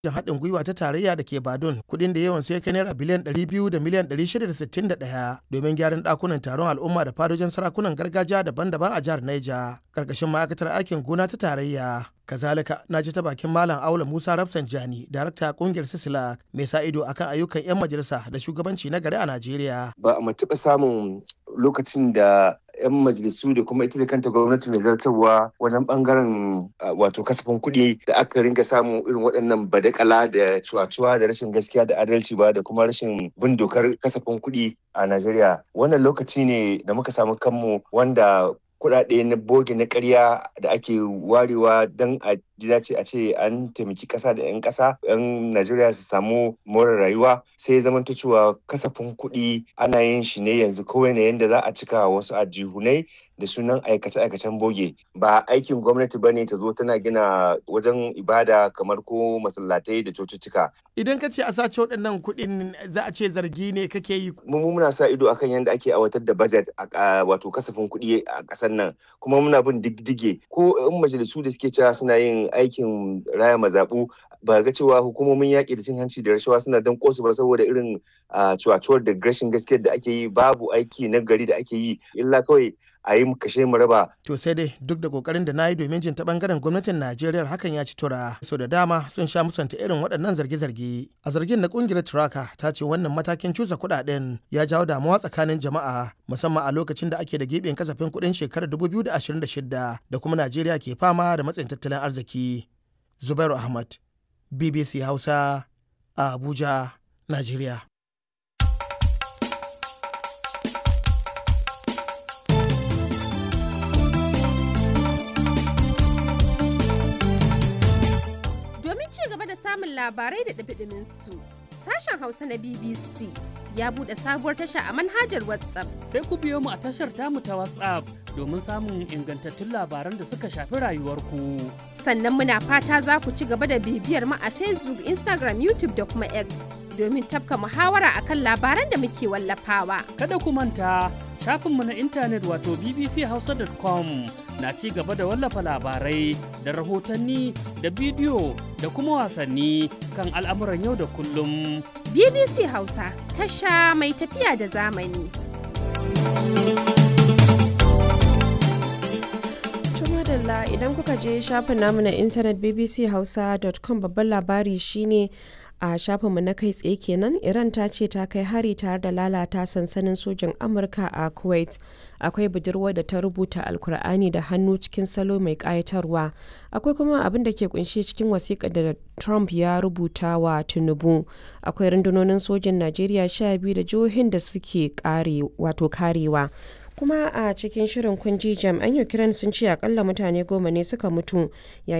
haɗin gwiwa ta tarayya da ke Badun kuɗin da yawan sai kai naira biliyan 200 da miliyan 661 domin gyaran ɗakunan taron al'umma da fadojin sarakunan gargajiya daban-daban a jihar Niger ƙarƙashin ma'aikatar aikin gona ta tarayya. Kazalika na ji ta bakin Malam Aula Musa Rafsanjani, darakta kungiyar Sisilak mai sa ido akan ayyukan 'yan majalisa da shugabanci na gari a Najeriya. Ba a taɓa samun lokacin da 'yan majalisu da kuma ita da kanta gwamnati mai zartarwa wajen bangaren wato kasafin kuɗi da aka ringa samun irin waɗannan badakala da cuwa-cuwa da rashin gaskiya da adalci ba da kuma rashin bin dokar kasafin kuɗi a Najeriya. Wannan lokaci ne da muka samu kanmu wanda kuɗaɗe na boge na ƙarya da ake warewa don a ji dace a ce an taimaki ƙasa da 'yan ƙasa 'yan Najeriya su samu more rayuwa sai ya zamanta cewa kasafin kuɗi ana yin shi ne yanzu kawai ne yadda za a cika wasu ajihunai da sunan aikace-aikacen boge ba aikin gwamnati ba ne ta zo tana gina wajen ibada kamar ko masallatai da cocicika. Idan ka ce a sace waɗannan kuɗin za a ce zargi ne kake yi. Mu muna sa ido akan yadda ake aiwatar da budget a wato kasafin kuɗi a ƙasar nan kuma muna bin diddige ko in majalisu da suke cewa suna yin aikin raya mazaɓu ba ga cewa hukumomin yaƙi da cin hanci da rashawa suna don kosu ba saboda irin cuwacuwar da rashin gaskiyar da ake yi babu aiki na gari da ake yi illa kawai a yi kashe mu raba. To sai dai duk da kokarin da na yi domin jin ta bangaren gwamnatin Najeriya hakan ya ci tura. Sau da dama sun sha musanta irin waɗannan zarge-zarge. A zargin na kungiyar Turaka ta ce wannan matakin cusa kuɗaɗen ya jawo damuwa tsakanin jama'a musamman a lokacin da ake da giɓin kasafin kuɗin shekarar 2026 da kuma Najeriya ke fama da matsayin tattalin arziki. Zubairu Ahmad, BBC Hausa, a Abuja, Najeriya. samun labarai da ɗabiɗimin su. Sashen Hausa na BBC ya buɗe sabuwar tasha a manhajar WhatsApp. Sai ku biyo mu a tashar tamu ta WhatsApp domin samun ingantattun labaran da suka shafi rayuwarku. Sannan muna fata za ku ci gaba da bibiyar mu a Facebook, Instagram, YouTube da kuma X domin tafka muhawara akan labaran da muke wallafawa. Kada ku manta shafinmu na intanet wato bbchausa.com na ci gaba da wallafa labarai da rahotanni da bidiyo da kuma wasanni kan al'amuran yau da kullum. BBC Hausa tasha mai tafiya da zamani. madalla idan kuka je shafin namu na intanet bbchausa.com babban labari shine a shafinmu na kai tsaye kenan iran ta ce ta kai hari tare da lalata sansanin sojin amurka a kuwait akwai budurwa da ta rubuta alkur'ani da hannu cikin salo mai kayatarwa akwai kuma abin da ke kunshe cikin wasiƙa da trump ya rubuta wa tinubu akwai rundunonin sojin najeriya sha biyu da jihohin da suke kare wato karewa kuma a cikin shirin kunji jami'an ukraine sun ce akalla mutane goma ne suka mutu yayin